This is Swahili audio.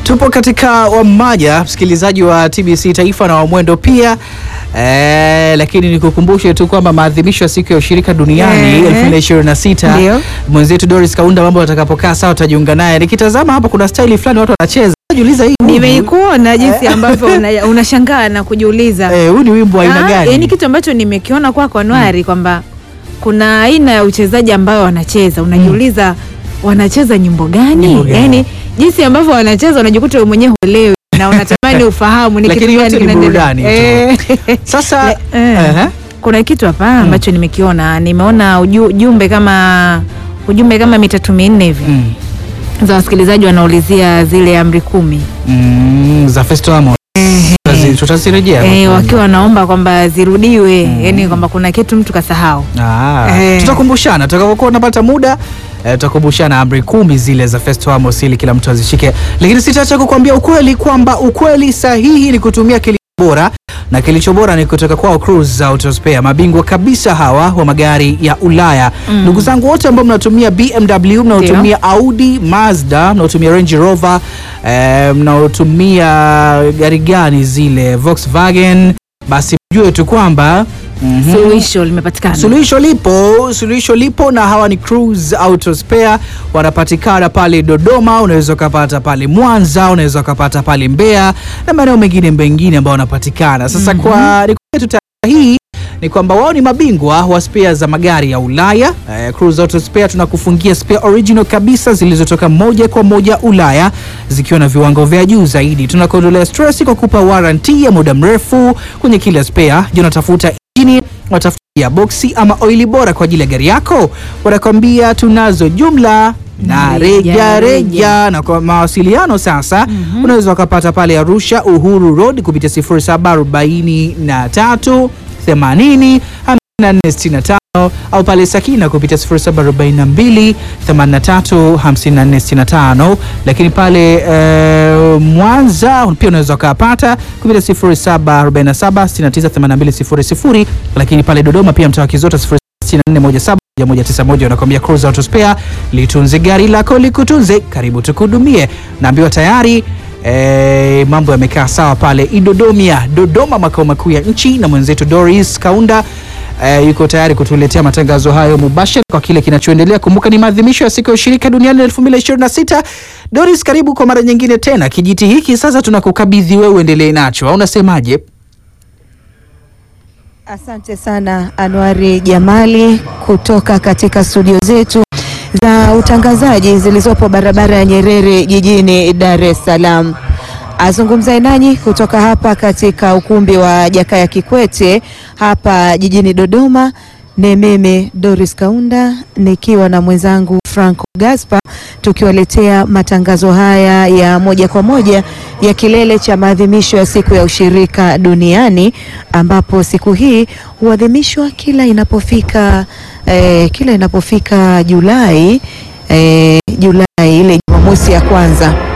Tupo katika wamaja msikilizaji wa TBC Taifa na Wamwendo pia eh, lakini nikukumbushe tu kwamba maadhimisho ya siku ya ushirika duniani Eh. 2026 Ndio. mwenzetu Doris Kaunda, mambo atakapokaa sawa utajiunga naye. Nikitazama hapa kuna staili fulani watu wanacheza, najiuliza hii huu- Nimeikuona jinsi ambavyo una- unashangaa na kujiuliza eh, huu ni wimbo wa aina Ah, gani? yaani kitu ambacho nimekiona kwako Anuari kwamba kuna aina ya uchezaji ambayo wanacheza unajiuliza wanacheza nyimbo gani? Nyimbo gani? Yaani jinsi ambavyo wanacheza unajikuta wewe mwenyewe huelewi na unatamani ufahamu ni Lakini kitu yote gani ni kinaendelea. burudani tu. Eh. Sasa Le- eh. ehe. Kuna kitu hapa ambacho nimekiona, nimeona uju- ujumbe kama ujumbe kama mitatu minne hivi Mm. za wasikilizaji wanaulizia zile amri kumi Mm, za Festo Amo Tutazi- tutazirejea eh, hapo. wakiwa wanaomba kwamba zirudiwe, yani kwamba kuna kitu mtu kasahau. Ah, Eh. tutakumbushana tutakapokuwa tunapata muda eh, tutakumbushana amri kumi zile za Festo Amos ili kila mtu azishike, lakini sitaacha kukwambia ukweli kwamba ukweli sahihi ni kutumia kilicho bora na kilicho bora ni kutoka kwao Cruise Auto Spare, mabingwa kabisa hawa wa magari ya Ulaya. Ndugu zangu wote ambao mnatumia BMW, mnaotumia Audi, Mazda, mnaotumia Range Rover, eh, mnaotumia gari gani zile Volkswagen, basi mjue tu kwamba mhm, Suluhisho limepatikana. Suluhisho lipo, suluhisho lipo na hawa ni Cruise Auto Spare, wanapatikana pale Dodoma, unaweza ukapata pale Mwanza, unaweza ukapata pale Mbeya na maeneo mengine mengine ambao wanapatikana. Sasa kwa nikupe tu taarifa hii ni kwamba wao ni mabingwa wa spare za magari ya Ulaya. Eh, Cruise Auto Spare tunakufungia spare original kabisa zilizotoka moja kwa moja Ulaya zikiwa na viwango vya juu zaidi. Tunakuondolea stress kwa kupa warranty ya muda mrefu kwenye kila spare. Je, unatafuta injini, unatafuta boksi ama oili bora kwa ajili ya gari yako? Wanakwambia tunazo jumla na Reja, reja reja, reja. na kwa mawasiliano sasa unaweza ukapata pale Arusha Uhuru Road kupitia 0743 80 5465 au pale Sakina kupitia 0742 83 5465, lakini pale eh, Mwanza pia unaweza ukapata kupitia 0747 69 8200, lakini pale Dodoma pia mtaa wa Kizota 6417 191 wanakwambia Cruise Auto Spare, litunze gari lako likutunze. Karibu tukuhudumie. Naambiwa tayari eh, mambo yamekaa sawa pale Idodomia, Dodoma, makao makuu ya nchi, na mwenzetu Doris Kaunda eh, yuko tayari kutuletea matangazo hayo mubashara kwa kile kinachoendelea. Kumbuka ni maadhimisho ya siku ya ushirika duniani 2026. Doris, karibu kwa mara nyingine tena. Kijiti hiki sasa tunakukabidhi wewe, uendelee nacho, au unasemaje? Asante sana Anwari Jamali kutoka katika studio zetu za utangazaji zilizopo barabara ya Nyerere jijini Dar es Salaam. Azungumzaye nanyi kutoka hapa katika ukumbi wa Jakaya Kikwete hapa jijini Dodoma ni mimi Doris Kaunda nikiwa na mwenzangu Franco Gaspar tukiwaletea matangazo haya ya moja kwa moja ya kilele cha maadhimisho ya siku ya ushirika duniani ambapo siku hii huadhimishwa kila inapofika eh, kila inapofika Julai eh, Julai ile Jumamosi ya kwanza